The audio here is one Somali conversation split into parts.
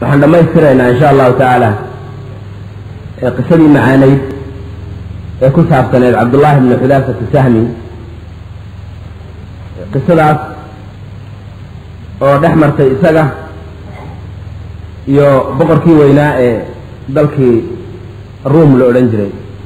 waxaan dhammaystiraynaa insha allahu tacaala ee qisadii macaanayd ee ku saabsaneed cabdullaahi bni xudaafati sahmi qisadaas oo dhex martay isaga iyo boqorkii weynaa ee dalkii ruum la odhan jiray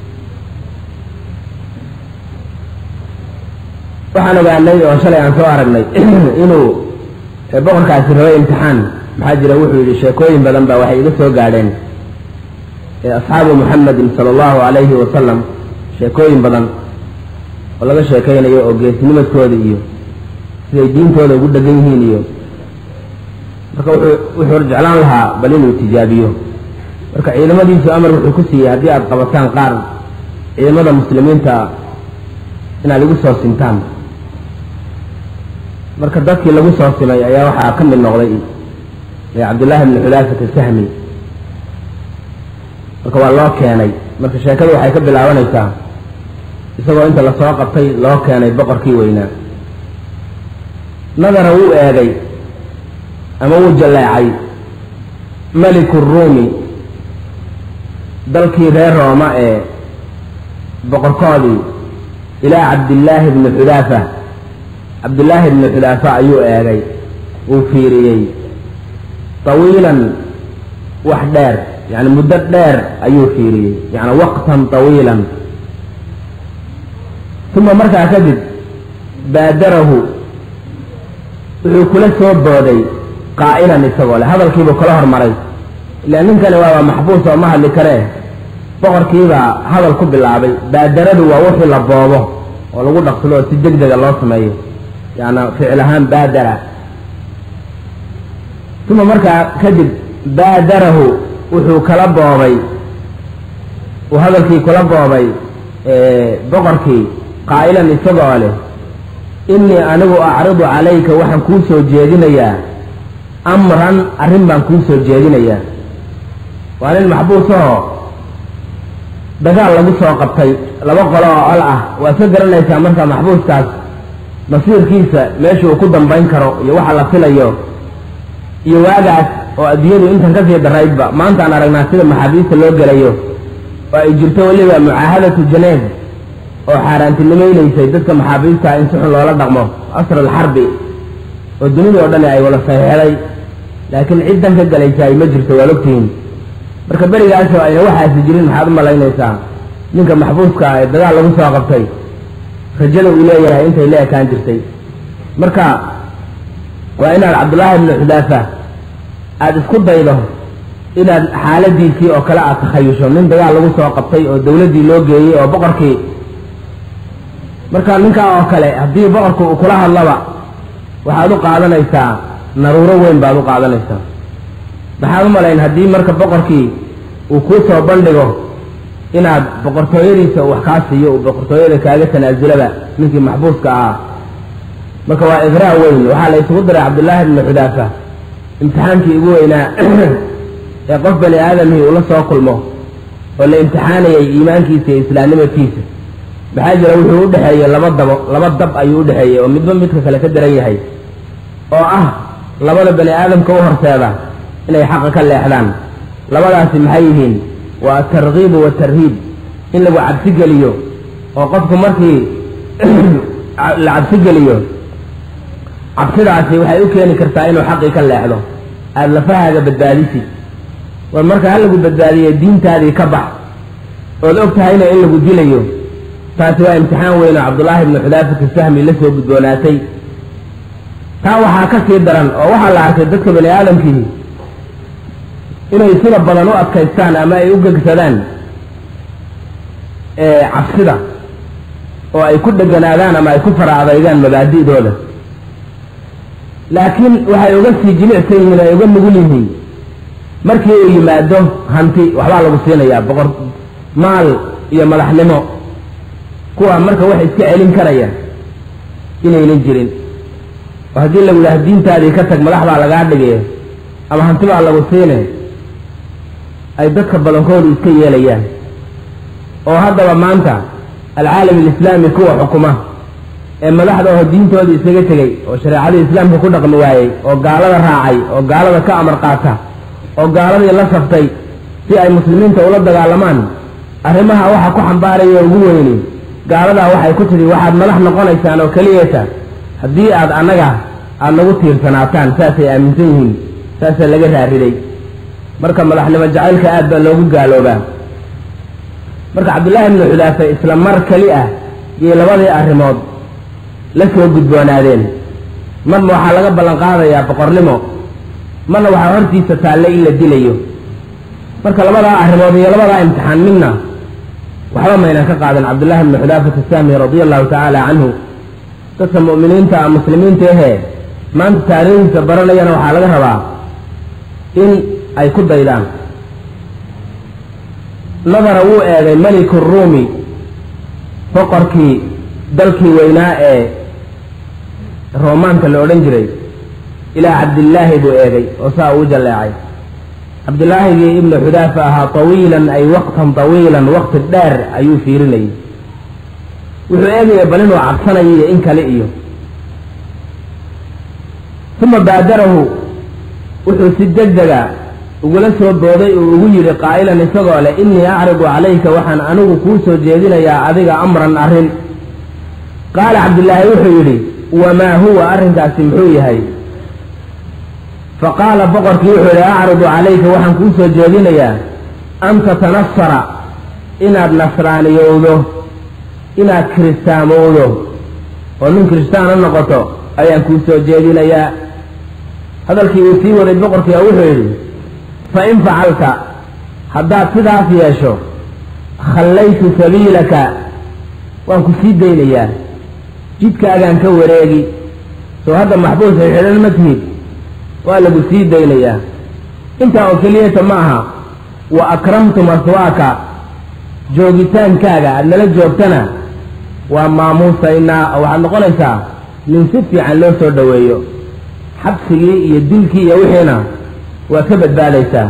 waxaan ogaanay oo shalay aan soo aragnay inuu boqorkaasi rabay imtixaan maxaa jira wuxuu yidhi sheekooyin badan baa waxay iga soo gaadheen asxaabu muxamedin sala allahu calayhi wasalam sheekooyin badan oo laga sheekaynayo oo geesnimadkooda iyo siday diintooda ugu dhegan yihiin iyo marka wuxuu jeclaan lahaa bal inuu tijaabiyo marka ciidamadiisu amar wuxuu ku siiyey haddii aada qabataan qaar ciidamada muslimiinta inaad igu soo sintaan marka dadkii lagu soo simay ayaa waxaa ka mid noqday cabdullaahi bni xudaafata sahmi marka waa loo keenay marka sheekadu waxay ka bilaabanaysaa isagoo inta lasoo qabtay loo keenay boqorkii weynaa nadara wuu eegay ama wuu jalleecay meliku ruumi dalkii reer rooma ee boqorkoodii ilaa cabdillaahi bni xudaafa cabdillaahi bni xudaafa ayuu eegay wuu fiiriyey tawiilan wax dheer yani muddo dheer ayuu fiiriyey yani waqtan tawiilan uma markaa kadib baadarahu wuxuu kula soo booday qaa'ilan isagoo leh hadalkiibuu kala hormaray ila ninkani waaba maxbuus oo ma hadli karee boqorkiibaa hadal ku bilaabay baadaradu waa wixii la boobo oo lagu dhaqsado oo si deg dega loo sameeyo yaana ficil ahaan baadara uma markaa kadib baadarahu wuxuu kala boobay uu hadalkii kula boobay boqorkii qaa'ilan isagoo leh innii anigu acridu calayka waxaan kuu soo jeedinayaa amran arrin baan kuu soo jeedinayaa waa nin maxbuusahoo dagaal lagu soo qabtay laba qolo oo col ah waad ka garanaysaa markaa maxbuuskaas masiirkiisa meesha uu ku dambayn karo iyo waxa la filayo iyo waagaas oo adduunyadu intan kasii daraydba maantaan aragnaa sida maxaabiista loo gelayo oo ay jirto weliba mucaahadatu janeeb oo xaaraantinimaynaysay dadka maxaabiista in si xun loola dhaqmo asr alxarbi oo dunida oo dhani ay wada saxeexday laakiin ciddan ka galaysaay ma jirto waad ogtihiin marka berigaasoo ayna waxaasi jirin maxaad u malaynaysaa ninka maxbuuska ah ee dagaal lagu soo qabtay rajada uu leeyahay intay la ekaan jirtay marka waa inaad cabdullaahi bni xudaafa aada isku daydo inaad xaaladiisii oo kale aad takhayusho nin dagaal lagu soo qabtay oo dawladdii loo geeyey oo boqorkii marka ninkaa oo kale haddii boqorku uu kula hadlaba waxaad u qaadanaysaa naruuro weyn baad u qaadanaysaa maxaad u malayn haddii marka boqorkii uu kuu soo bandhigo inaad boqortooyadiisa wax kaa siiyo uu boqortooyada kaaga tanaasulaba ninkii maxbuuska ahaa marka waa igraa weyn waxaa la isugu diray cabdullaahi bni xudaafa imtixaankii ugu weynaa ee qof bani aadamihii ula soo kulmo oo la imtixaanayay iimaankiisa iyo islaamnimadkiisa maxaa jira wuxuu u dhexeeyey laba dabo laba dab ayuu u dhexeeyey oo midba midka kale ka daran yahay oo ah labada bani aadamka u horseeda inay xaqa ka leexdaan labadaasi maxay yihiin waa atarkiibu waatarhiib in lagu cabsi geliyo oo qofku markii la cabsi geliyo cabsidaasi waxay u keeni kartaa inuu xaqii ka leexdo aada lafahaaga badbaadisi war marka ha lagu badbaadiyo diintaadii ka bax ood og tahayna in lagu dilayo taasi waa imtixaan weyn oo cabdullaahi bni xudaafati sahmi la soo gudboonaatay taa waxaa ka sii daran oo waxaa la arkay dadka bani aadamkii inay sida badan u adkaystaan ama ay u gegsadaan cabsida oo ay ku dheganaadaan ama ay ku fara adaygaan mabaadi'dooda laakiin waxay uga sii jilicsan yihiin ay uga nugul yihiin markii uu yimaado hanti waxbaa lagu siinayaa boqor maal iyo madaxnimo kuwa marka wax iska celin karaya inaynan jirin oo haddii lagu yidhaha diintaadii ka tag madax baa lagaa dhigay ama hanti baa lagu siine ay dadka badankoodu iska yeelayaan oo haddaba maanta alcaalam alislaami kuwa xukuma ee madaxda oo diintooda isaga tegey oo shareecadii islaamka ku dhaqmi waayey oo gaalada raacay oo gaalada ka amar qaata oo gaaladii la saftay si ay muslimiinta ula dagaalamaan arrimaha waxa ku xambaaraya ugu weyni gaaladaa waxay ku tidhi waxaad madax noqonaysaan oo keliyata haddii aad annaga aada nagu tiirsanaataan saasay aaminsan yihiin saasaa laga raariday marka madaxnimo jacaylka aad baa loogu gaaloobaa marka cabdullaahi ibnu xudaafe isla mar keli ah iyo labadii arrimood la soo gudboonaadeen marna waxaa laga ballan qaadayaa boqornimo marna waxaa hortiisa taalle in la dilayo marka labadaa arrimood iyo labadaa imtixaan midna waxba maynan ka qaadan cabdullaahi ibnu xudaafata saami radia allahu tacaala canhu dadka mu'miniinta muslimiinta ahee maanta taariikhdiisa baranayana waxaa laga rabaa in ay ku daydaan nadara wuu eegay meliku ruumi boqorkii dalkii weynaa ee roomaanka la odhan jiray ilaa cabdillaahi buu eegay oo saa uu jalleecay cabdillaahigii ibnu xudaafa ahaa tawiilan ay waqtan tawiilan waqti dheer ayuu fiirinayay wuxuu eegaya bal inuu cabsanayo iyo in kale iyo uma baadarahu wuxuu si degdega ugula soo booday uu ugu yidhi qaa'ilan isagoo leh innii acridu calayka waxaan anigu kuu soo jeedinayaa adiga amran arrin qaala cabdillaahi wuxuu yidhi wamaa huwa arrinkaasi muxuu yahay fa qaala boqorkii wuxuu yidhi acridu calayka waxaan kuu soo jeedinayaa an tatanasara inaad nasraaniyowdo inaad kiristaamowdo oo nin kiristaana noqoto ayaan kuu soo jeedinayaa hadalkii uu sii waday boqorkii oo wuxuu yidhi fa in facalta haddaad sidaas yeesho khallaytu sabiilaka waan ku sii daynayaa jidkaagaan ka wareegi soo hadda maxbuus xidhan ma tihid waa lagu sii daynayaa intaa oo keliyata ma aha wa akramtu maswaaka joogitaankaaga aada nala joogtana waa maamuusaynaa oo waxaad noqonaysaa nin si fiican loo soo dhoweeyo xabsigii iyo dilkii iyo wixiina waa ka badbaadaysaa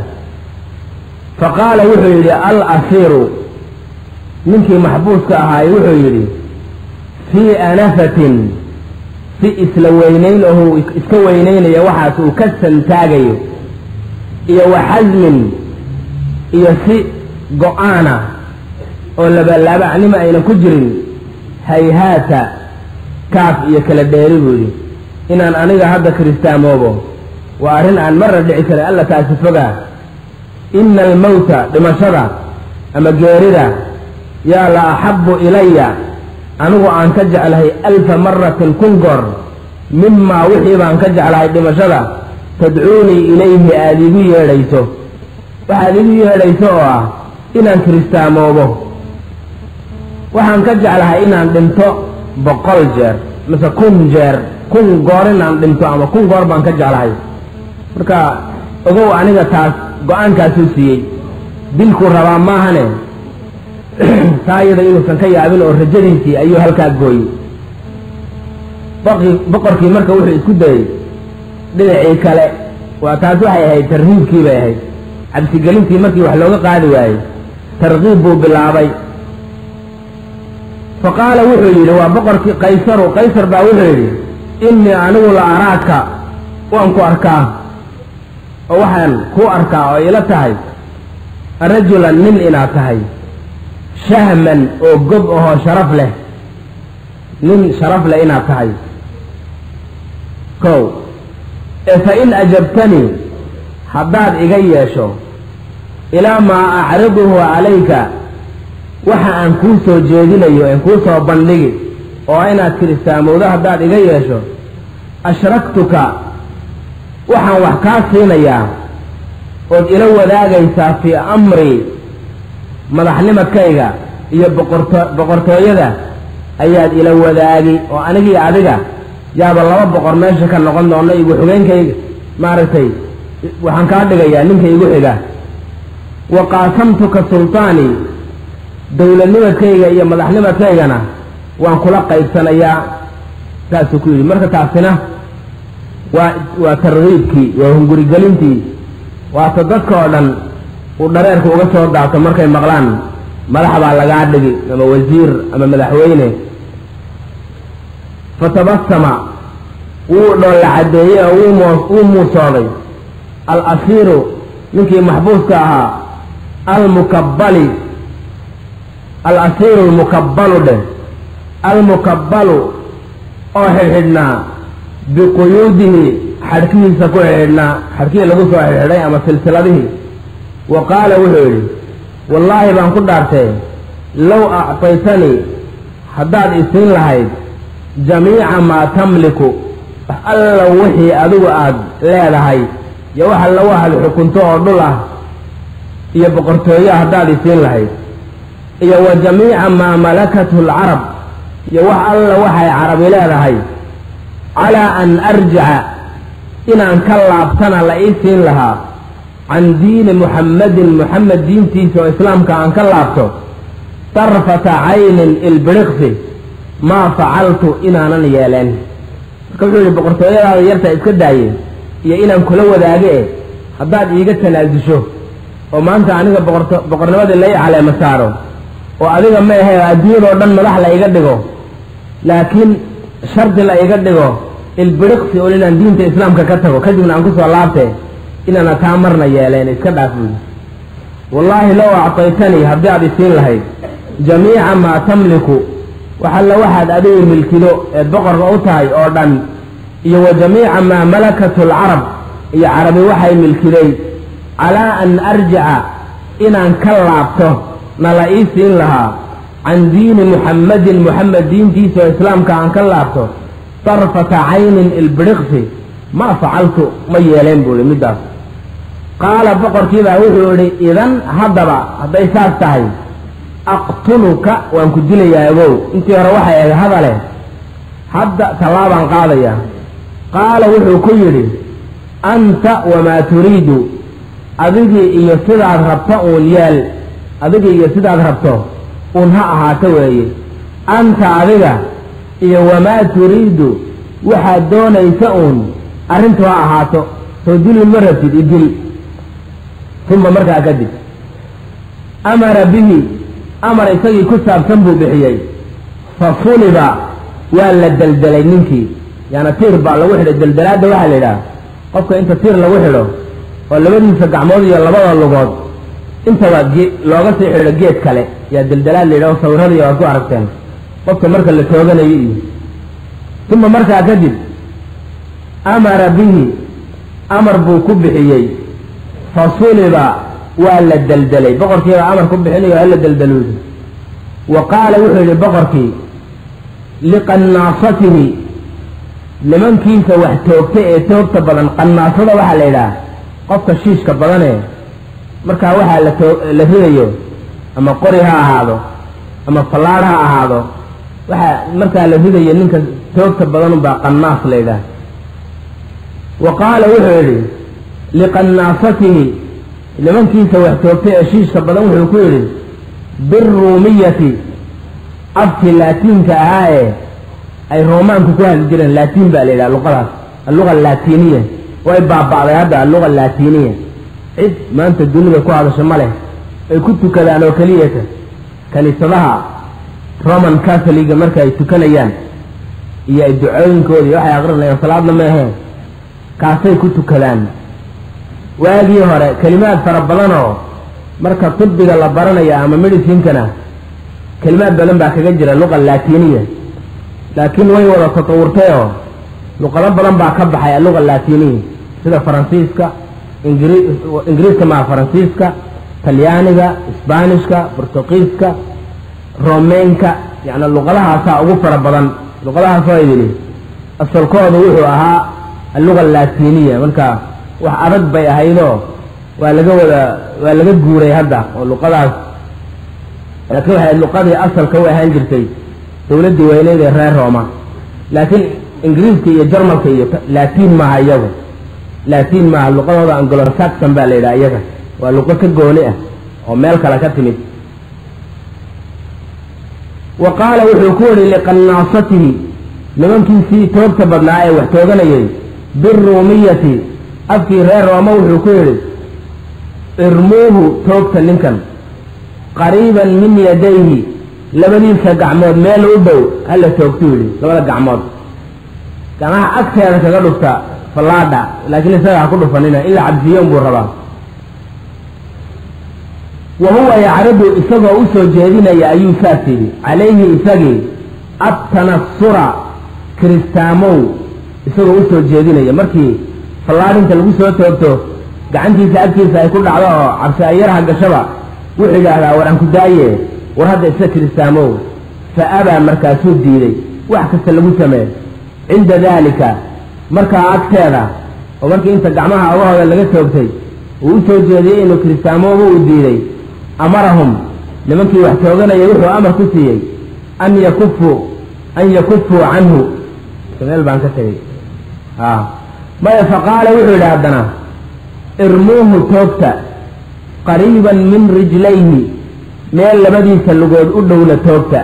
fa qaala wuxuu yidhi al asiiru ninkii maxbuuska ahaay wuxuu yidhi fii anafatin si isla weynayn oo iska weynaynaya waxaas uu ka santaagayo iyo wa xasmin iyo si go-aana oo labalaabacnimo ayna ku jirin hayhaata kaaf iyo kala dheeri buu yidhi inaan aniga hadda kiristaamoobo waa arrin aan marna dhici karin alla taasi fogaa ina almowta dhimashada ama geerida yaa la axabbu ilaya anigu aan ka jeclahay alfa maratin kun goor mimaa wixii baan ka jeclahay dhimashada tadcuunii ilayhi aada igu yeedhayso waxaad igu yeedhayso oo ah inaan kiristaamoobo waxaan ka jeclahay inaan dhinto boqol jeer mise kun jeer kun goor inaan dhinto ama kun goor baan ka jeclahay marka ogow aniga taas go-aankaasuu siiyey dilkuu rabaa maahane taa iyada inuusan ka yaabin oo rajadiisii ayuu halkaa gooyey boqorkii marka wuxuu isku dayey dhinacii kale waa taas waxay ahayd tarhiibkii bay ahayd cabsigelintii markii wax looga qaadi waayey tarkiib buu bilaabay fa qaala wuxuu yidhi waa boqorkii qaysaru qaysar baa wuxuu yidhi innii anigu la araaka waan ku arkaa oo waxaan kuu arkaa oo ila tahay rajulan nin inaad tahay shahman oo gob ahoo sharaf leh nin sharaf leh inaad tahay kow ee fa in ajabtanii haddaad iga yeesho ilaa maa acriduhu calayka waxa aan kuu soo jeedinayo en kuu soo bandhigi oo inaad kiristaamowdo haddaad iga yeesho ashraktuka waxaan wax kaa siinayaa ood ila wadaagaysaa fii amrii madaxnimadkayga iyo boqorto boqortooyada ayaad ila wadaagi oo anigii adiga yaaba laba boqor meesha ka noqon doona igu xigeenkayga maaragtay waxaan kaa dhigayaa ninka igu xiga wa qaasamtuka sultaanii dowladnimadkayga iyo madaxnimadkaygana waan kula qaybsanayaa saasuu ku yidhi marka taasina waa waa tarkiibkii waa hungurigelintii waata dadka oo dhan uu dhareerka uga soo daato markay maqlaan madax baa lagaa dhigi ama wasiir ama madaxweyne fatabasama wuu dhoolla caddeeyey oo wuu muusooday al asiiru ninkii maxbuuska ahaa almukabbali alasiiru lmukabbalu dheh almukabbalu oo xidhxidhnaa biquyuudihi xadhkihiisa ku xidhxidhnaa xadhkihii lagu soo xidhxidhay ama silsiladihii wa qaala wuxuu yidhi wallaahi baan ku dhaartee low actaytanii haddaad isiin lahayd jamiica maa tamliku wax alla wixii adigu aad leedahay iyo wax alla waxaad xukunto oo dhul ah iyo boqortooyo haddaad isiin lahayd iyo wa jamiica maa malakathu alcarab iyo wax alla waxay carabi leedahay calaa an arjica inaan ka laabtana la ii siin lahaa can diini muxammadin muxamed diintiisa oo islaamka aan ka laabto tarfata caynin ilbiriqsi maa facaltu inaanan yeeleen marka wuxuu yihi boqortooyadaada yarta iska daaye iyo inaan kula wadaage e haddaad iiga tanaasusho oo maanta aniga boqorto boqornimadii la ii caleema saaro oo adiga ma ahe adduunyadoo dhan madax la iga dhigo laakiin shardi la iga dhigo ilbiriqsi oo inaan diinta islaamka ka tago kadibna aan kusoo laabtee inaana taa marna yeeleen iska dhaaf buyi wallaahi low actaytanii haddii aad isiin lahayd jamiica maa tamliku waxalla waxaad adigu milkido eed boqorka u tahay oo dhan iyo wa jamiica maa malakatu alcarab iyo carabi waxay milkiday calaa an arjica inaan ka laabto na la ii siin lahaa can diini muxammadin muxamed diintiisa oo islaamka aan ka laabto tarfata caynin ilbiriqsi ma facaltu ma yeeleen buu ihi middaas qaala boqorkiibaa wuxuu idhi idan haddaba hadday saas tahay aqtuluka waan ku dilayaa ogow intii hore waxay ahayd hadale hadda tallaabaan qaadayaa qaala wuxuu ku yidhi anta wamaa turiidu adigii iyo sidaad rabto uun yeel adigii iyo sidaad rabto uun ha ahaato weeye anta adiga iyo wamaa turiidu waxaad doonaysa uun arrintu ha ahaato soo dilin ma rabtid idil uma markaa kadib amara bihi amar isagii ku saabsan buu bixiyey fa suliba waa la deldelay ninkii yaani tiir baa lagu xidhay deldelaadda waxaa la yidhaha qofka inta tiir lagu xidho oo labadiisa gacmood iyo labada lugood intaba ge looga sii xidho geed kale yaa deldelaad la yidhaho sawirradii waad ku aragteen qofka marka la tooganayo iyo uma markaa kadib amara bihi amar buu ku bixiyey fa suliba waa la deldelay boqorkiibaa amar ku bixinayo hala deldeluudi wa qaala wuxuu yidhi boqorkii liqannaasatihi nimankiisa wax toogta ee toogta badan qannaasada waxaa la yidhaha qofka shiishka badanee markaa waxaa la too la ridayo ama qori ha ahaado ama fallaadh ha ahaado waxaa markaa la ridayo ninka toogta badanunbaa qannaas la yidhaha wa qaala wuxuu yidhi liqannaasatihi nimankiisa wax toogtay ee shiishka badan wuxuu ku yidhi biruumiyati afkii laatiinka ahaa ee ay roomaanku ku hadli jireen laatiin baa la yidhaha luqadaas alluga alaatiniya way baaba'day hadda alluga alaatiniya cid maanta dunida ku hadasho ma leh ay ku tukadaan oo keliyata kaniisadaha roman catholiga marka ay tukanayaan iyo ay ducooyinkoodii waxay aqrinayaan salaadna ma aheen kaasay ku tukadaan waagii hore kelimaad fara badanoo marka tibiga la baranaya ama medicinkana kelimaad badan baa kaga jira luqa laatiniya laakiin way wada tatawurtayoo luqado badan baa ka baxay alluqa laatiniya sida faransiiska ingri ingiriiska maa faransiiska talyaaniga isbaanishka bortuqiiska romeynka yacni luqadahaasaa ugu fara badan luqadahaasoo idili asalkoodu wuxuu ahaa alluga laatiniya marka wax adag bay ahaydoo waa laga wada waa laga guuray hadda oo luqadaas laakiin waxay luqadii asalka u ahaan jirtay dawladdii weyneyd ee reer rooma laakiin ingiriiska iyo jarmalka iyo laatiin maaha iyagu laatiin maaha luqadooda anglo saxon baa la yidhaha iyaga waa luqo ka gooni ah oo meel kale ka timid wa qaala wuxuu ku yihi liqannaasatihi nimankiisii toogta badnaa ee wax tooganayay biruumiyati afkii reer rooma wuxuu ku yidhi irmuuhu toogta ninkan qariiban min yadayhi labadiisa gacmood meel u dhow hala toogtuu yidhi labada gacmood gacmaha agteeda kaga dhufta fallaadha laakiin isaga ha ku dhufanina in la cabsiiyon buu rabaa wa huwa yacridu isagoo u soo jeedinaya ayuu saas yidhi calayhi isagii attanasura kiristaamow isagoo u soo jeedinaya markii fallaadhinta lagu soo toogto gacantiisa agtiisa ay ku dhacdo oo cabsi ayaraha gashaba wuxuu yidhaahdaa war aan ku daaye war hadda isa kiristaamow fa abaa markaasuu diiday wax kasta lagu sameey cinda daalika markaa agteeda oo markii inta gacmaha ogahooda laga toogtay uu u soo jeediyey inuu kiristaamooba uu diiday amarahum nimankii wax tooganayay wuxuu amar ku siiyey an yakufuu an yakufuu canhu meel baan ka tegey a maya faqaala wuxuu yidhi haddana irmuuhu toogta qariiban min rijlayhi meel labadiisa lugood u dhowna toogta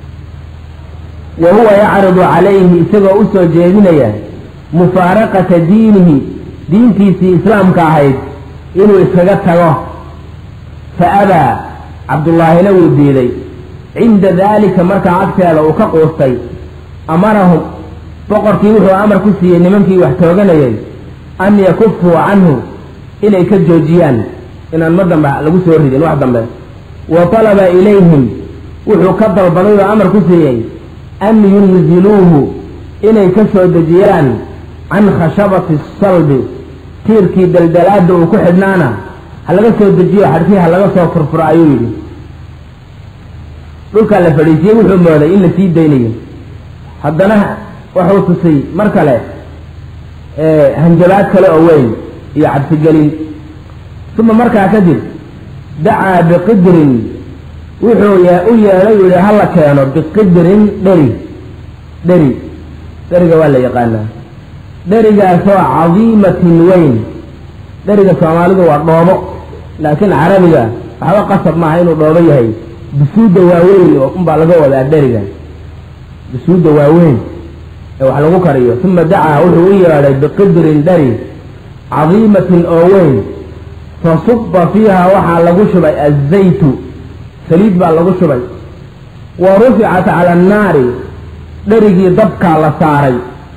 wa huwa yacridu calayhi isagoo u soo jeedinaya mufaaraqata diinihi diintiisii islaamka ahayd inuu iskaga tago fa abaa cabdullaahina wuu diiday cinda daalika markaa agteeda uu ka quustay amarahum boqorkii wuxuu amar ku siiyey nimankii wax tooganayay an yakufuu canhu inay ka joojiyaan inaan ma dambe lagu soo ridin wax dambe wa talaba ilayhim wuxuu ka dalbaday oo amar ku siiyey an yunziluuhu inay ka soo dejiyaan can khashabati salbi tiirkii daldalaada uu ku xidhnaana ha laga soo dejiyo xadhkii ha laga soo furfuro ayuu yidhi dhulkaa la fadhiisiyey wuxuu mooday in la sii daynayo haddana wuxuu tusay mar kale hanjabaad kale oo weyn iyo cabsigelin uma markaa kadib dacaa biqidrin wuxuu u yeedhay u yihi hala keeno biqidrin dheri dheri dheriga waa la yaqaanaa dherigaasoo cadiimatin weyn dheriga soomaalidu waa dhoobo laakiin carabiga waxba qasab maaha inuu dhoobo yahay dusuudda waaweyn oo unbaa laga wadaa dheriga dusuudda waaweyn ee wax lagu kariyo uma dacaa wuxuu u yeedhay biqidrin dheri cadiimatin oo weyn fasuba fiiha waxaa lagu shubay azaytu saliid baa lagu shubay wa ruficat cala annaari dherigii dabkaa la saaray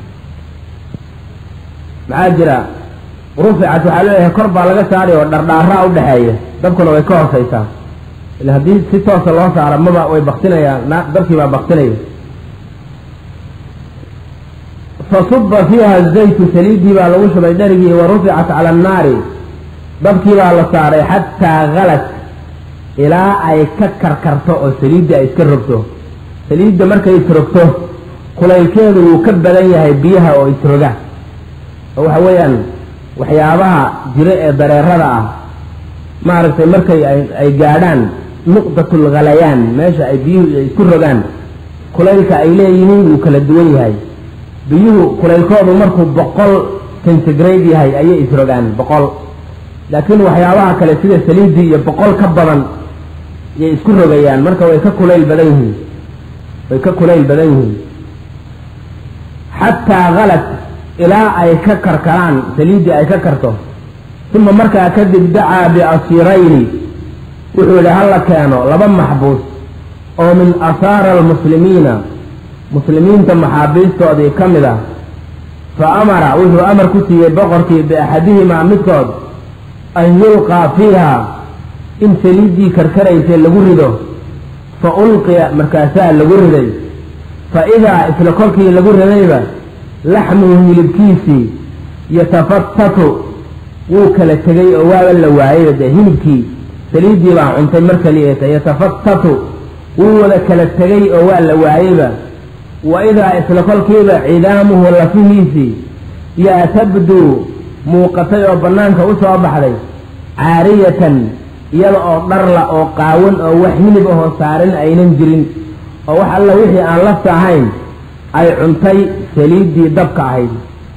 maxaa jira ruficat waxaa leeyahay kor baa laga saaray oo dhardhaaraa u dhexeeya dabkuna way ka hoosaysaa ila haddii si toosa loo saaro maba way baktinayaan dabkii baa baktinaya fasuba fiiha azaytu saliiddii baa lagu shubay dherigii wa ruficat cala annaari dabkii baa la saaray xataa halat ilaa ay ka karkarto oo saliidda ay iska rogto saliidda markay isrogto kulaylkeedu wuu ka badan yahay biyaha oo isroga oo waxa weeyaan waxyaabaha jiro ee dareerada ah maaragtay markay ay gaadhaan nuqdatul ghalayaan meesha ay biyuhu isku rogaan kulaylka ay leeyihiin wuu kala duwan yahay biyuhu kulaylkoodu markuu boqol centigrade yahay ayay isrogaan boqol laakiin waxyaabaha kale sida saliiddii iyo boqol ka badan yay isku rogayaan marka way ka kulayl badan yihiin way ka kulayl badan yihiin xataa halat ilaa ay ka karkaraan saliiddii ay ka karto uma markaa kadib dacaa biasirayni wuxuu yidhi hala keeno laba maxbuus oo min asaara almuslimiina muslimiinta maxaabiistoodii ka mid ah fa amara wuxuu amar ku siiyey boqorkii biaxadihimaa midkood an yulqaa fiiha in saliiddii karkaraysay lagu rido fa ulqiya markaasaa lagu riday fa idaa isla kolkii lagu ridayba laxmuhu hilibkiisii yatafatatu wuu kala tegay oo waaba la waayayba dee hilibkii saliiddii baa cuntay mar kaliyeeta yatafatatu wuu wada kala tegay oo waa la waayeyba wa idaa isla kolkiiba cidaamuhu lafihiisii yaa tabduu muuqatay oo bannaanka u soo baxday caariyatan iyada oo dharla oo qaawan oo wax hilib ahoo saarin aynan jirin oo wax alla wixii aan lafta ahayn ay cuntay saliiddii dabka ahayd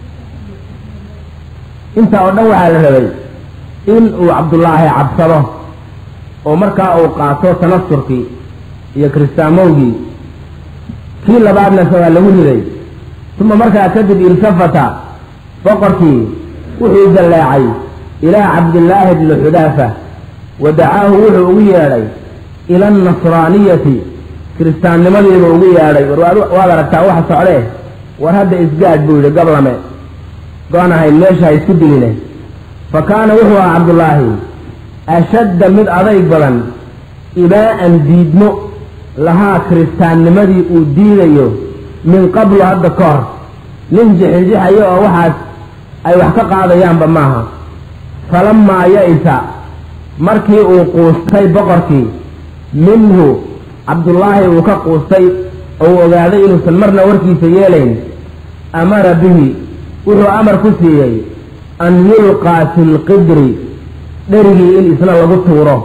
intaa oo dhan waxaa la rabay in uu cabdullaahi cabsado oo markaa uu qaato tanasurkii iyo kiristaamowgii kii labaadna waa lagu riday uma markaa kadib iltafata boqorkii wuxuu dalleecay ilaa cabdillaahi bni xudaafa wa dacaahu wuxuu ugu yeedhay ila annasraaniyati kiristaannimadiiba ugu yeedhay war waad aragtaa waxa socdee war hadda isgaadh buu yidhi gablame go-an ahayn meesha ha isku diline fa kaana wuxuu ahaa cabdullaahi ashadda mid adayg badan ibaa'an diidmo lahaa kiristaannimadii uu diidayo min qablu hadda ka hor nin jixijixayo oo waxaas ay wax ka qaadayaanba maaha falamaa ya-isa markii uu quustay boqorkii minhu cabdullaahi uu ka quustay oo uu ogaaday inuusan marna warkiisa yeelayn amara bihi wuxuu amar ku siiyey an yulqaa fi lqidri dherigii in isna lagu tuuro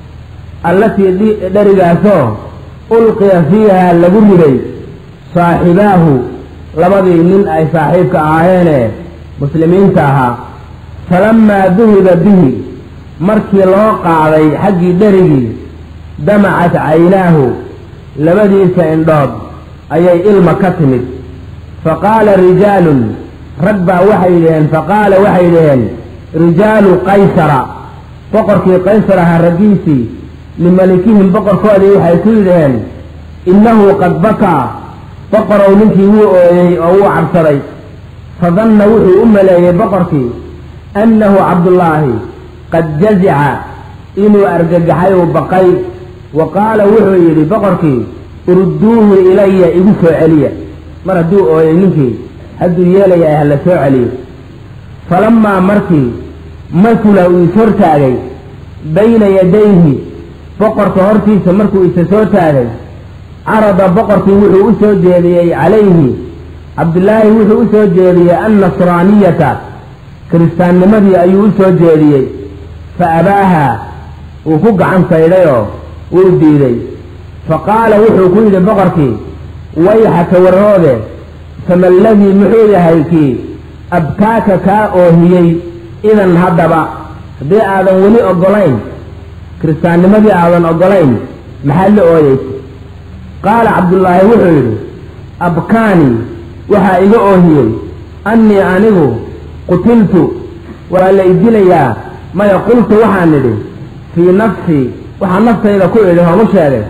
allatii dherigaasoo ulqiya fiiha lagu riday saaxibaahu labadii nin ay saaxiibka ahaayeene muslimiinta ahaa falamaa duhiba bihi markii loo qaaday xaggii dherigii damacat caynaahu labadiisa indhood ayay ilma ka timid faqaala rijaalun rag baa waxay dhaheen faqaala waxay dhaheen rijaalu qaysara boqorkii qaysar ahaa raggiisii limalikihim boqorkoodii waxay ku yidhaheen innahu qad bakaa boqorow ninkii wuu ooyey oo wuu cabsaday fadanna wuxuu u maleeyey boqorkii annahu cabdullaahi qad jazica inuu argagaxay uu baqay wa qaala wuxuu yidhi boqorkii urudduuhu ilaya igu soo celiya mar hadduu ooyey ninkii hadduu yeelaya ah la soo celiyo falamaa markii masula uu ishortaagay bayna yadayhi boqorka hortiisa markuu isa soo taagay carada boqorkii wuxuu u soo jeediyey calayhi cabdillaahi wuxuu u soo jeediyey annasraaniyata kiristaannimadii ayuu u soo jeediyey fa abaaha wuu ku gacan saydhayoo wuu diiday fa qaala wuxuu ku yidhi boqorkii wayxaka warhoode fama aladii muxuu yahay kii abkaaka kaa oohiyey idan haddaba haddii aadan weli oggolayn kiristaannimadii aadan oggolayn maxaad la ooyeysa qaala cabdullaahi wuxuu yidhi abkaani waxaa iga oohiyey annii anigu qutiltu waa la idilayaa maya qultu waxaan idhi fii nafsii waxaan naftayda ku idhi hoomu sheegay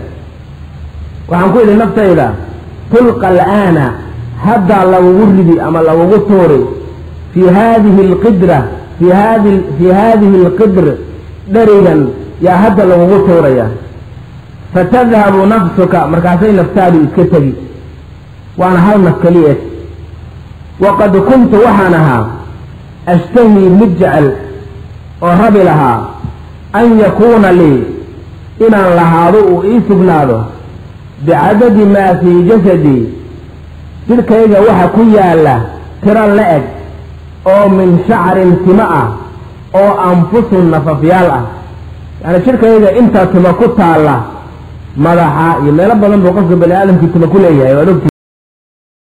waxaan ku idhi naftayda tulqa al'aana haddaa lagugu ridi ama lagugu tuuri fii haadihi alqidra fii hadi fii haadihi alqidr dherigan yaa hadda lagugu tuuraya fatadhabu nafsuka markaasay naftaadu iska tegi waana hal naf keliyeed waqad kuntu waxaan ahaa ashtahii mid jecel oo rabi lahaa an yakuuna lii inaan lahaado uu ii sugnaado bicadadi maa fii jasadii jidhkayga waxa ku yaalla tiro la eg oo min shacrin timo ah oo anfusun nafafyaal ah yacni jidhkayga intaa timo ku taalla madaxa iyo meelo badan buu qofka bani aadamkii timo ku leeyahay waad ogti